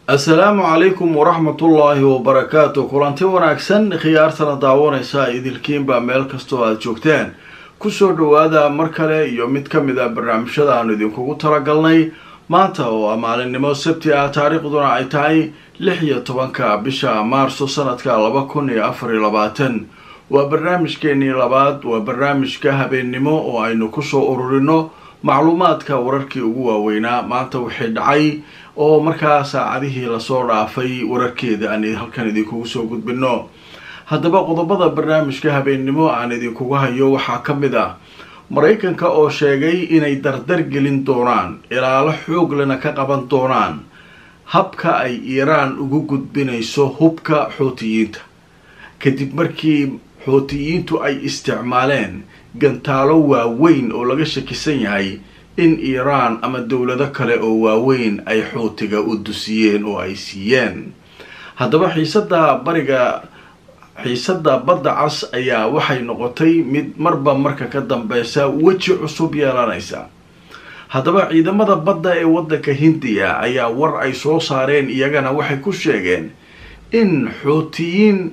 assalaamu calaykum waraxmatullaahi wabarakaatu kulanti wanaagsan khiyaartana daawanaysa idilkiinbaa meel kastoo aada joogteen kusoo dhawaada mar kale iyo mid ka mid a barnaamijyada aanu idinkugu talagalnay maanta oo maalinimo sabti ah taariikhduna ay tahay lix iyo tobanka bisha maarso sanadka laba kun iyo afar iyo labaatan waa barnaamijkeenii labaad waa barnaamijka habeennimo oo aynu kusoo ururino macluumaadka wararkii ugu waaweynaa maanta wixii dhacay oo markaa saacadihii lasoo dhaafay wararkeeda aan halkan idinkugu soo gudbino haddaba qodobada barnaamijka habeennimo aan idinkugu hayo waxaa ka mid ah maraykanka oo sheegay inay dardar gelin doonaan ilaalo xooglena ka qaban doonaan habka ay iiraan ugu gudbinayso hubka xootiyiinta kadib markii xootiyiintu ay isticmaaleen gantaalo waaweyn oo laga shakisan yahay in iiraan ama dowlado kale oo waaweyn ay xootiga u dusiyeen oo ay siiyeen haddaba xiisada bariga xiisada badda cas ayaa waxay noqotay mid marba marka ka dambeysa weji cusub yeelanaysa haddaba ciidamada badda ee waddanka hindiya ayaa war ay soo saareen iyagana waxay ku sheegeen in xootiyiin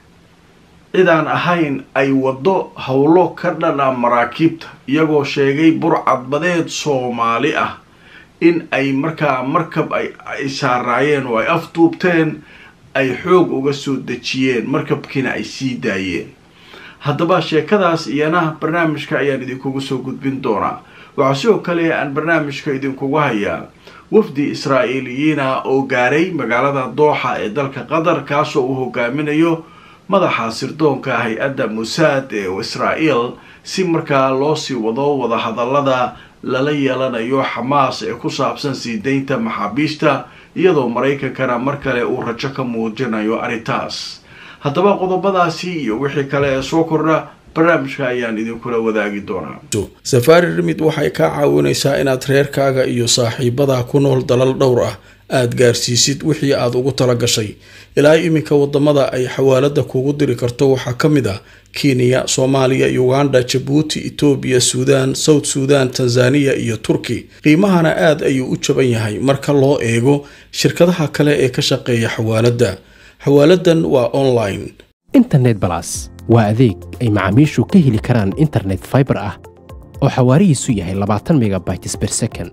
cidaan ahayn ay waddo howlo ka dhana maraakiibta iyagoo sheegay burcadbadeed soomaali ah in ay markaa markab ay saaraayeen oo ay afduubteen ay xoog uga soo dejiyeen markabkiina ay sii daayeen haddaba sheekadaas iyana barnaamijka ayaan idinkugu soo gudbin doonaa waxaa sidoo kale aan barnaamijka idinkugu hayaa wafdi israa'iiliyiina oo gaaray magaalada dooxa ee dalka qatar kaasoo uu hogaaminayo madaxa sirdoonka hay-adda musaad ee israa'iil si markaa loo sii wado wadahadallada lala yeelanayo xamaas ee ku saabsan sii daynta maxaabiista iyadoo maraykankana mar kale uu rajo ka muujinayo arrintaas haddaba qodobadaasi iyo wixii kale ee soo kordha barnaamijka ayaan idinkula wadaagi doonaa safaari rimid waxay kaa caawinaysaa inaad reerkaaga iyo saaxiibadaa ku nool dalal dhowr ah aada gaarsiisid wixii aada ugu tala gashay ilaa iminka wadamada ay xawaalada kugu diri karto waxaa ka mid ah kenya soomaaliya uganda jabuuti etoobiya suudaan south suudan tanzaniya iyo turki qiimahana aad ayuu u jaban yahay marka loo eego shirkadaha kale ee ka shaqeeya xawaaladda xawaaladan waa online internet balas waa adeeg ay macaamiishu ka heli karaan internet faibar ah oo xawaarihiisu yahay labaatan megabytes ber second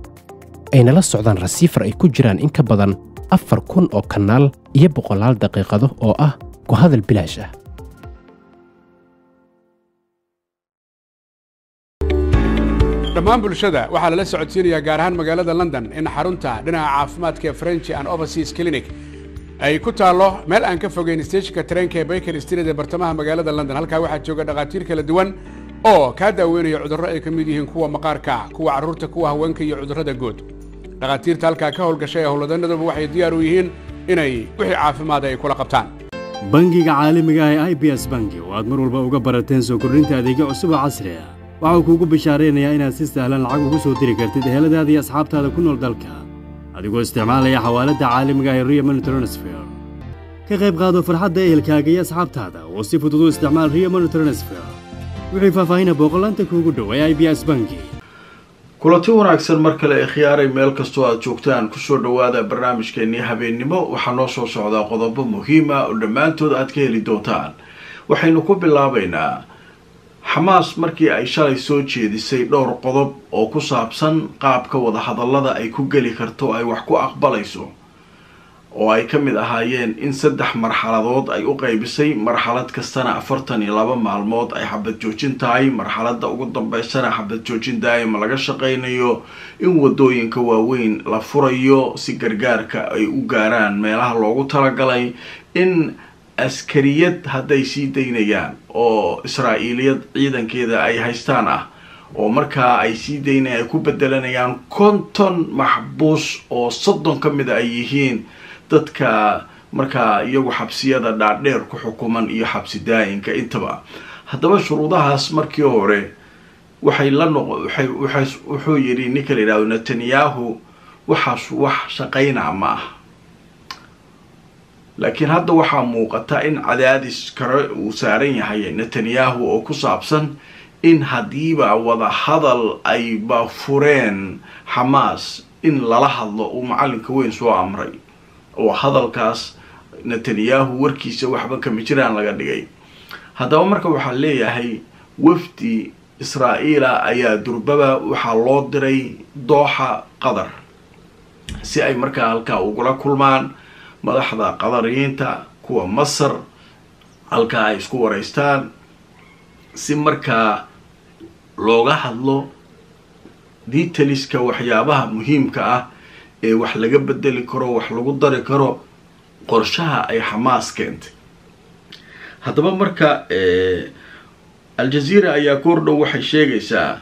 ayna la socdaan rasiifar ay ku jiraan in ka badan afar kun oo kanaal iyo boqolaal daqiiqado oo ah ku hadal bilaash ah dhammaan bulshada waxaa lala socodsiinayaa gaar ahaan magaalada london in xarunta dhinaca caafimaadka ee french and overseas clinic ay ku taallo meel aan ka fogeyn steejinka tareenka ee baker street ee bartamaha magaalada london halkaa waxaa jooga dhakhaatiir kala duwan oo kaa daaweynaya cudurro ay ka mid yihiin kuwa maqaarka kuwa carruurta kuwa haweenka iyo cudurrada guud dhakhaatiirta halkaa ka howlgashay ee howlwadanaduba waxay diyaar u yihiin inay wixii caafimaada ay kula qabtaan bangiga caalamiga ah ee i b s bangi oo aad mar walba uga barateen soo kordhinta adeegyo cusub oo casri ah waxau kuugu bishaaraynayaa inaad si sahlan lacag ugu soo diri kartid eheladaada iyo asxaabtaada ku nool dalka adigoo isticmaalaya xawaaladda caalamiga ah ee rio money transfer ka qayb qaado farxadda ehelkaaga iyo asxaabtaada oo si fudud u isticmaal rio money transfer wixii faahfaahina booqolaanta kuugu dhow ee i b s bangi kulanti wanaagsan mar kale ee khiyaaray meel kastoo aada joogtaan kusoo dhawaada barnaamijkeenii habeennimo waxaa noo soo socdaa qodobo muhiima oo dhammaantood aad ka heli doontaan waxaynu ku bilaabaynaa xamaas markii ay shalay soo jeedisay dhowr qodob oo ku saabsan qaabka wadahadallada ay ku geli karto ay wax ku aqbalayso oo ay ka mid ahaayeen in saddex marxaladood ay u qaybisay marxalad kastana afartan iyo laba maalmood ay xabad joojin tahay marxaladda ugu dambeysana xabad joojin daa'ima laga shaqaynayo in wadooyinka waaweyn la furayo si gargaarka ay u gaaraan meelaha loogu talagalay in askariyad hadday sii daynayaan oo israa'iiliyad ciidankeeda ay haystaan ah oo markaa ay sii daynayaan ay ku bedelanayaan konton maxbuus oo soddon ka mida ay yihiin dadka markaa iyagu xabsiyada dhaadheer ku xukuman iyo xabsi daayinka intaba haddaba shuruudahaas markii hore waxay la noq wuxuu yidhi ninka la yidhahdo netanyahu waxaas wax shaqaynaa ma ah laakiin hadda waxaa muuqata in cadaadis kale uu saaran yahay netanyahu oo ku saabsan in haddiiba wada hadal ayba fureen xamaas in lala hadlo uu macalinka weyn soo amray oo hadalkaas netanyahu warkiisa waxba kama jiraan laga dhigay haddaba marka waxaa leeyahay wafdi israa'iila ayaa durbaba waxaa loo diray dooxa qatar si ay markaa halkaa ugula kulmaan madaxda qadariyiinta kuwa masar halkaa ay isku waraystaan si markaa looga hadlo detaliska waxyaabaha muhiimka ah ee wax laga bedeli karo wax lagu dari karo qorshaha ay xamaas keentay haddaba marka aljaziira ayaa koordhow waxay sheegaysaa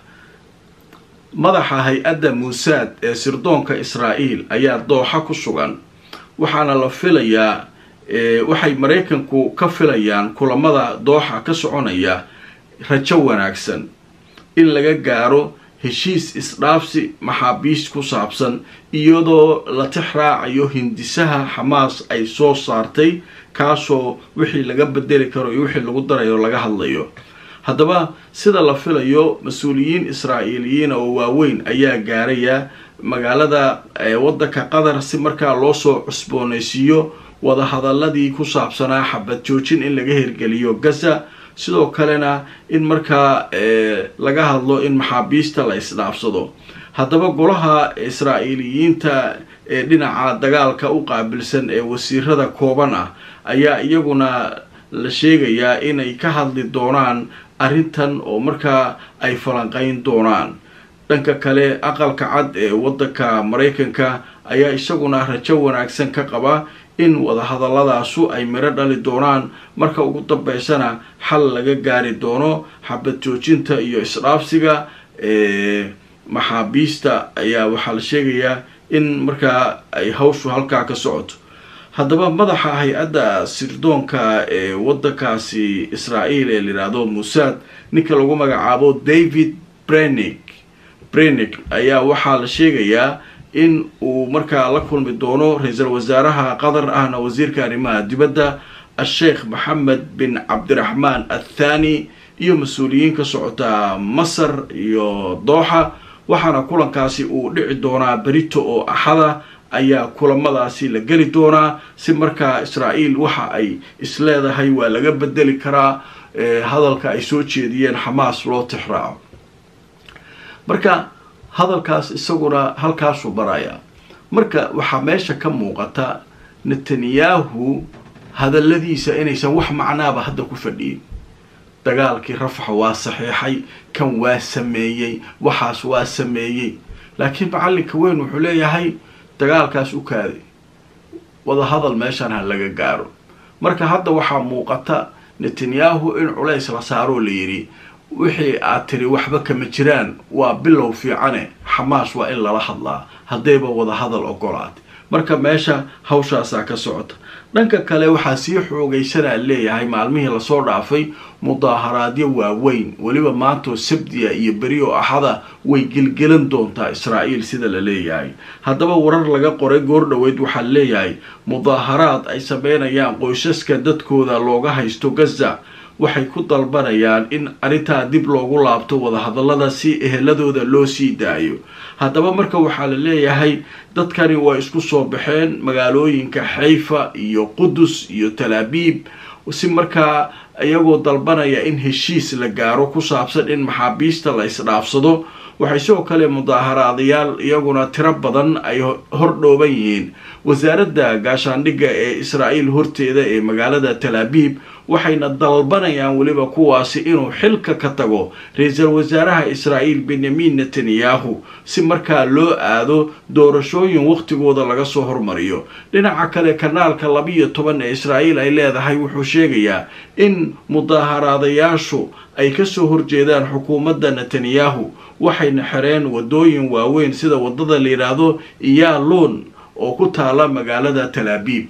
madaxa hay-adda muusaad ee sirdoonka israa'iil ayaa dooxa ku sugan waxaana la filayaa waxay maraykanku ka filayaan kulamada dooxa ka soconaya rajo wanaagsan in laga gaaro heshiis isdhaafsi maxaabiist ku saabsan iyadoo la tix raacayo hindisaha xamaas ay soo saartay kaasoo wixii laga bedeli karo iyo wixii lagu darayo laga hadlayo haddaba sida la filayo mas-uuliyiin israa'iiliyiin oo waaweyn ayaa gaaraya magaalada waddanka qatar si markaa loo soo cusboonaysiiyo wadahadaladii ku saabsanaa xabad joojin in laga hirgeliyo gaza sidoo kalena in markaa laga hadlo in maxaabiista la isdhaafsado haddaba golaha israa'iiliyiinta ee dhinaca dagaalka u qaabilsan ee wasiirada kooban ah ayaa iyaguna la sheegayaa inay ka hadli doonaan arrintan oo markaa ay falanqeyn doonaan dhanka kale aqalka cad ee waddanka maraykanka ayaa isaguna rajo wanaagsan ka qaba in wadahadaladaasu ay miro dhali doonaan marka ugu dambeysana xal laga gaari doono xabad joojinta iyo isdhaafsiga maxaabiista ayaa waxaa la sheegayaa in markaa ay hawshu halkaa ka socoto haddaba madaxa hay-adda sirdoonka ee waddankaasi israa'iil ee layidhaahdo musaad ninka lagu magacaabo david brenig brenig ayaa waxaa la sheegayaa in uu markaa la kulmi doono ra-iisul wasaaraha qatar ahna wasiirka arrimaha dibadda a-sheekh maxamed bin cabdiraxmaan athani iyo mas-uuliyiin ka socota masar iyo dooxa waxaana kulankaasi uu dhici doonaa berito oo axada ayaa kulamadaasi la geli doonaa si markaa israa'iil waxa ay isleedahay waa laga bedeli karaa hadalka ay soo jeediyeen xamaas loo tixraaco marka hadalkaas isaguna halkaasuu barayaa marka waxaa meesha ka muuqata netanyahu hadalladiisa inaysan wax macnaaba hadda ku fadhiyin dagaalkii rafaxa waa saxiixay kan waa sameeyey waxaas waa sameeyey laakiin macallinka weyn wuxuu leeyahay dagaalkaas u kaaday wadahadal meeshan ha laga gaaro marka hadda waxaa muuqata netanyahu in culays la saaroo la yidhi wixii aad tiri waxba kama jiraan waa bilow fiicane xamaas waa in lala hadlaa haddayba wadahadal ogolaatay marka meesha hawshaasaa ka socota dhanka kale waxaa sii xoogaysanaa leeyahay maalmihii lasoo dhaafay mudaaharaadyo waaweyn weliba maantoo sabdiya iyo beri oo axada way gelgelan doontaa israa'iil sida la leeyahay haddaba warar laga qoray goordhoweyd waxaa leeyahay mudaaharaad ay sameynayaan qoysaska dadkooda looga haysto gaza waxay ku dalbanayaan in arrintaa dib loogu laabto wadahadallada si eheladooda loo sii daayo haddaba marka waxaa la leeyahay dadkani waa isku soo baxeen magaalooyinka xayfa iyo qudus iyo talaabiib si markaa iyagoo dalbanaya in heshiis la gaaro ku saabsan in maxaabiista la isdhaafsado waxay sidoo kale mudaaharaadayaal iyaguna tiro badan ay hordhooban yihiin wasaaradda gaashaandhigga ee israa'iil horteeda ee magaalada talaabiib waxayna dalbanayaan weliba kuwaasi inuu xilka ka tago ra-iisul wasaaraha israa'iil benyamin netanyahu si markaa loo aado doorashooyin wakhtigooda laga soo hormariyo dhinaca kale kanaalka labiyo toban ee israa'iil ay leedahay wuxuu sheegayaa in mudaaharaadayaashu ay kasoo horjeedaan xukuumadda netanyahu waxayna xireen wadooyin waaweyn sida wadada la yidhaahdo iyalon oo ku taala magaalada talaabiib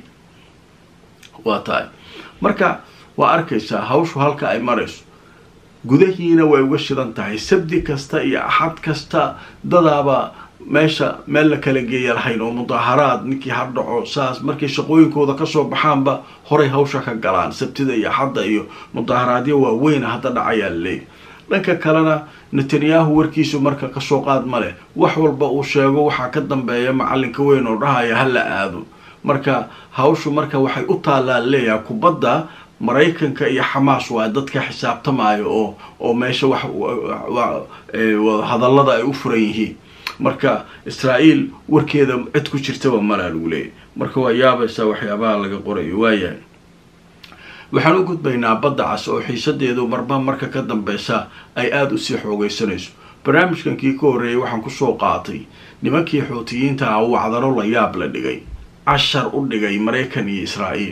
waa tahay marka waa arkaysaa hawshu halka ay marayso gudahiina way uga shidan tahay sabdi kasta iyo axad kasta dadaaba meesha meel la kala geeya lahayn oo mudaaharaad ninkii hardhaco saas markay shaqooyinkooda kasoo baxaanba horay hawsha ka galaan sabtida iyo axadda iyo mudaaharaadyo waaweyna hadda dhacayaa laleeyahy dhanka kalena netanyahu warkiisu marka kasoo qaad ma leh wax walba uu sheego waxaa ka dambeeya macalinka weyn oo dhahaya ha la aado marka hawshu marka waxay u taallaa leeyahay kubadda maraykanka iyo xamaas waa dadka xisaabtamaayo oo oo meesha wax hadallada ay u furan yihiin marka israa'iil warkeeda cid ku jirtaba malaa lagu leeyahy marka waa yaabaysaa waxyaabaha laga qorayo waayahay waxaan u gudbaynaa badda cas oo xiisadeedu marba marka ka dambeysa ay aada usii xoogeysanayso barnaamijkankii ka horreeyay waxaan kusoo qaatay nimankii xuutiyiinta ah wacdaro la yaab la dhigay cashar u dhigay maraykan iyo israa'iil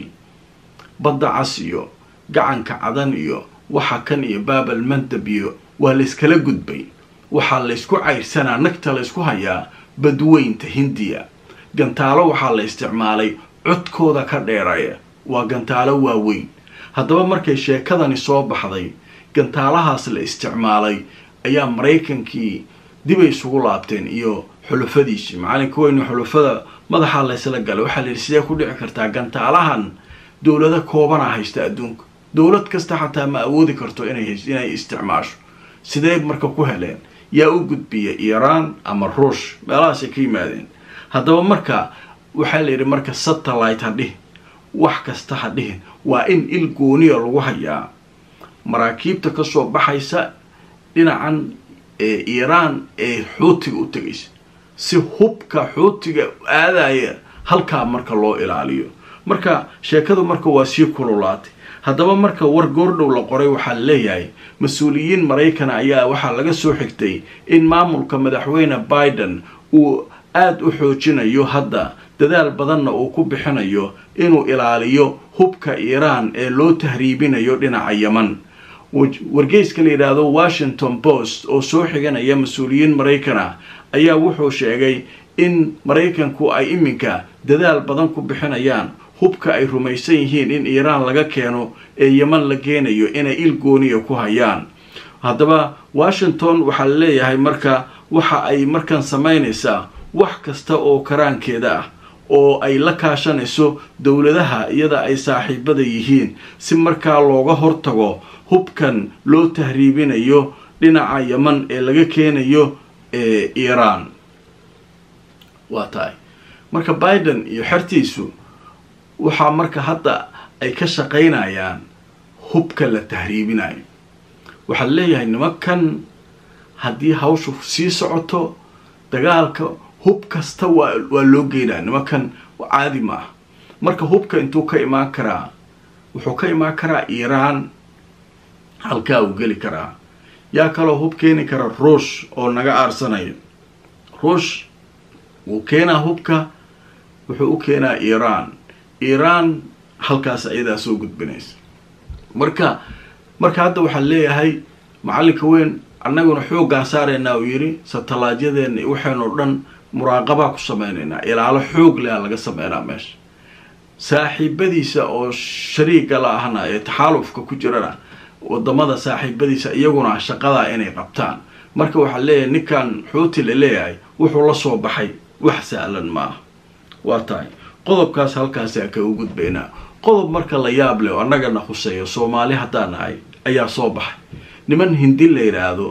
badda cas iyo gacanka cadan iyo waxa kan iyo baabal mandab iyo waa layskala gudbay waxaa laysku cayrsanaa nagta laysku hayaa badweynta hindiya gantaalo waxaa la isticmaalay codkooda ka dheeraya waa gantaalo waaweyn haddaba markay sheekadani soo baxday gantaalahaas la isticmaalay ayaa maraykankii dibay isugu laabteen iyo xulufadiisii macalinka weyne xulufada madaxaa laysla galay waxaa la yidhi sidee ku dhici kartaa gantaalahan dowlado koobana haysta adduunka dowlad kasta xataa ma awoodi karto inay inay isticmaasho sidee marka ku heleen yaa u gudbiya iiraan ama ruush meelahaasay ka yimaadeen haddaba marka waxaa la yidhi marka satellite ha dhihin wax kasta ha dhihin waa in il gooniya lagu hayaa maraakiibta kasoo baxaysa dhinacan ee iiraan ee xuutiga u tegaysa si hubka xuutiga aadaya halkaa marka loo ilaaliyo marka sheekadu marka waa sii kululaatay haddaba marka war goordhow la qoray waxaa leeyahay mas-uuliyiin maraykana ayaa waxaa laga soo xigtay in maamulka madaxweyne biden uu aada u xoojinayo hadda dadaal badanna uu ku bixinayo inuu ilaaliyo hubka iiraan ee loo tahriibinayo dhinaca yeman wargeyska la yidhaahdo washington post oo soo xiganaya mas-uuliyiin maraykana ayaa wuxuu sheegay in maraykanku ay iminka dadaal badan ku bixinayaan hubka ay rumaysan yihiin in iiraan laga keeno ee yeman la geenayo inay il gooniya ku hayaan haddaba washington waxaa la leeyahay marka waxa ay markan samaynaysaa wax kasta oo karaankeeda ah oo ay la kaashanayso dowladaha iyada ay saaxiibada yihiin si markaa looga hortago hubkan loo tahriibinayo dhinaca yeman ee laga keenayo ee iiraan waa tahay marka biden iyo xertiisu waxaa marka hadda ay ka shaqaynayaan hubka la tahriibinayo waxaa leeyahay nimankan haddii hawshu sii socoto dagaalka hub kasta waa waa loo geynaya nimankan caadi ma ah marka hubka intuu ka imaan karaa wuxuu ka imaan karaa iiraan halkaa uu geli karaa yaa kaloo hub keeni kara ruush oo naga aarsanayo ruush wuu keenaa hubka wuxuu u keenaa iiraan iiraan halkaas ayadaa soo gudbinaysa marka marka hadda waxaa leeyahay macallinka weyn annaguna xooggaan saaraynaa uu yidhi satalaajyadeena waxaynoo dhan muraaqabaa ku sameynaynaa ilaalo xoog lea laga sameynaa meesha saaxiibadiisa oo shariiga la ahna ee taxaalufka ku jirana wadamada saaxiibadiisa iyaguna shaqadaa inay qabtaan marka waxaa leeyahay ninkan xuuti la leeyahay wuxuu la soo baxay wax sahlan ma ah waa tahay qodobkaas halkaasa ka u gudbaynaa qodob marka la yaab leh oo annagana khuseeyo soomaali haddaan nahay ayaa soo baxay niman hindi la yidhaahdo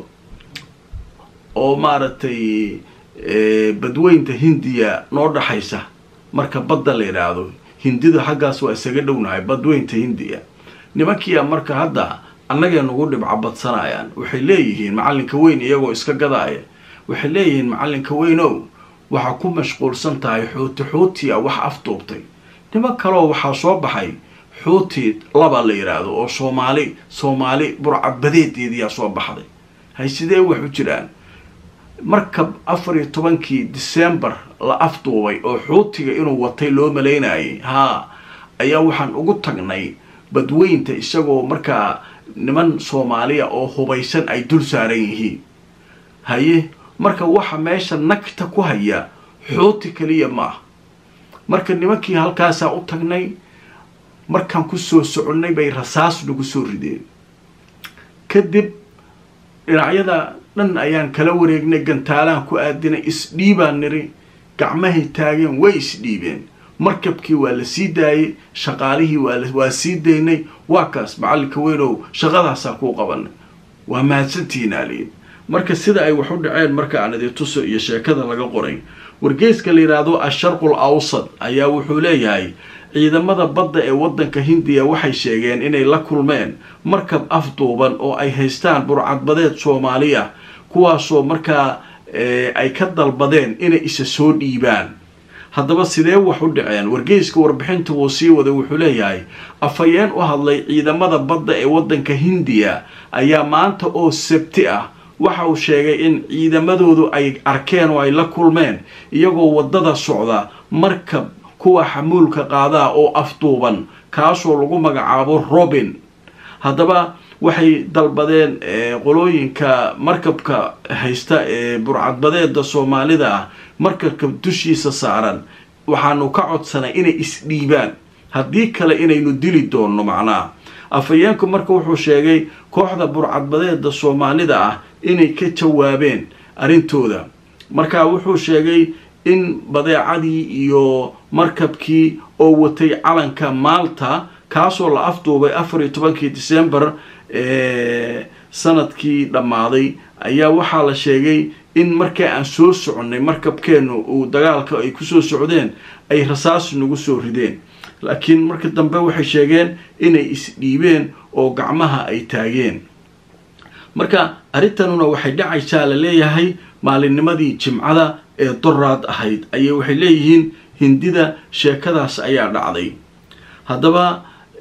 oo maaragtay badweynta hindiya noo dhaxaysa marka badda la yidhaahdo hindidu xaggaas waa isaga dhownahay badweynta hindiya nimankiia marka hadda annagay nagu dhibca badsanayaan waxay leeyihiin macallinka weyn iyagoo iska gadaaya waxay leeyihiin macallinka weynow waxaa ku mashquulsan tahay xuuti xuutiya wax afduubtay niman kaleo waxaa soo baxay xuuti laba la yidhaahdo oo soomaali soomaali burcabadeedeediyaa soo baxday hay sidee wax u jiraan markab afar iyo tobankii decembar la afduubay oo xuutiga inuu watay loo malaynayay haa ayaa waxaan ugu tagnay badweynta isagoo markaa niman soomaaliya oo hubaysan ay dul saaran yihiin haye marka waxa meesha nagta ku haya xuuti kaliya ma ah marka nimankii halkaasaa u tagnay markaan kusoo soconnay bay rasaas nagu soo rideen kadib dhinacyada dhan ayaan kala wareegnay gantaalaan ku aadinay isdhiibaan niri gacmahay taageen way isdhiibeen markabkii waa la sii daayay shaqaalihii waa sii daynay waa kaas macallinka weynow shaqadaasaa kuu qabanay waa mahadsantihiin aaliyin marka sida ay wax u dhaceen marka aan idin tuso iyo sheekada laga qoray wargeyska la yidhaahdo asharqul awsad ayaa wuxuu leeyahay ciidamada badda ee waddanka hindiya waxay sheegeen inay la kulmeen markab afduuban oo ay haystaan burcadbadeed soomaali ah kuwaasoo markaa ay ka dalbadeen inay isa soo dhiibaan haddaba sidee wax u dhaceen wargeyska warbixinta wuu sii waday wuxuu leeyahay afhayeen u hadlay ciidamada badda ee waddanka hindiya ayaa maanta oo sabti ah waxa uu sheegay in ciidamadoodu ay arkeen oo ay la kulmeen iyagoo waddada socda markab kuwa xamuulka qaadaa oo afduuban kaasoo lagu magacaabo robin haddaba waxay dalbadeen qolooyinka markabka haysta ee burcadbadeeda soomaalida ah markabka dushiisa saaran waxaanu ka codsanay inay isdhiibaan haddii kale inaynu dili doonno macnaha afhayeenku marka wuxuu sheegay kooxda burcadbadeeda soomaalida ah inay ka jawaabeen arrintooda marka wuxuu sheegay in badeecadii iyo markabkii oo watay calanka maalta kaasoo la afduubay afar iyo tobankii december sanadkii dhammaaday ayaa waxaa la sheegay in markaa aan soo soconnay markabkeennu uu dagaalka ay kusoo socdeen ay rasaas nagu soo rideen laakiin marka dambe waxay sheegeen inay isdhiibeen oo gacmaha ay taageen marka arrintanuna waxay dhacaysaa la leeyahay maalinnimadii jimcada ee doraad ahayd ayay waxay leeyihiin hindida sheekadaas ayaa dhacday haddaba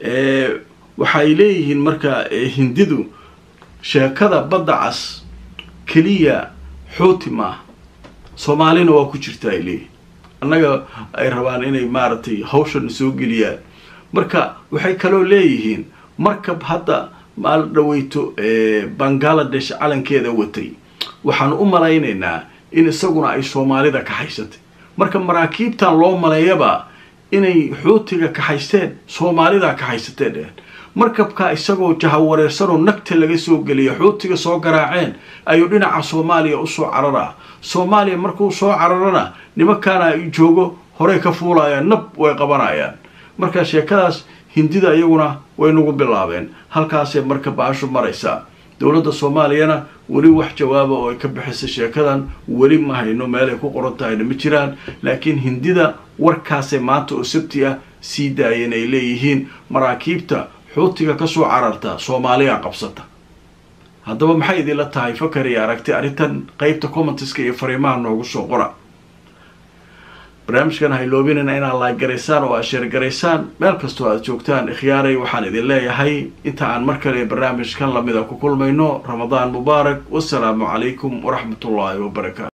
waxay leeyihiin marka hindidu sheekada badda cas keliya xooti maaha soomaalina waa ku jirta ay leeyihin annaga ay rabaan inay maaragtay hawshan soo geliyaan marka waxay kaloo leeyihiin markab hadda maal dhaweyto bangaladesh calankeeda watay waxaanu u malaynaynaa in isaguna ay soomaalida kaxaysatay marka maraakiibtan loo maleeyaba inay xuutiga kaxaysteen soomaalida kaxaysatee dheheen markabka isagoo jahawareersanoo nagta laga soo geliya xuutiga soo garaaceen ayuu dhinaca soomaaliya usoo cararaa soomaaliya markuu soo cararana nimankaana ay joogo horey ka fuulayaan nab way qabanayaan marka sheekadaas hindida iyaguna way nagu bilaabeen halkaasay marka baashu maraysaa dowladda soomaaliyana weli wax jawaaba oo ay ka bixisay sheekadan weli ma hayno meelay ku qoran tahayna ma jiraan laakiin hindida warkaasay maanta oo sabti ah sii daayeen ay leeyihiin maraakiibta xuutiga kasoo cararta soomaaliya qabsata haddaba maxay idinla tahay fakar iyo aragti arrintan qeybta commentiska iyo fariimaha noogu soo qora barnaamijkan hayloobinayna inaad laagaraysaan oo aad sheergaraysaan meel kastoo aad joogtaan ikhyaaray waxaan idin leeyahay inta aan mar kale barnaamijkan lamida ku kulmayno ramadaan mubaarak wasalaamu calaykum waraxmatullaahi wabarakaatu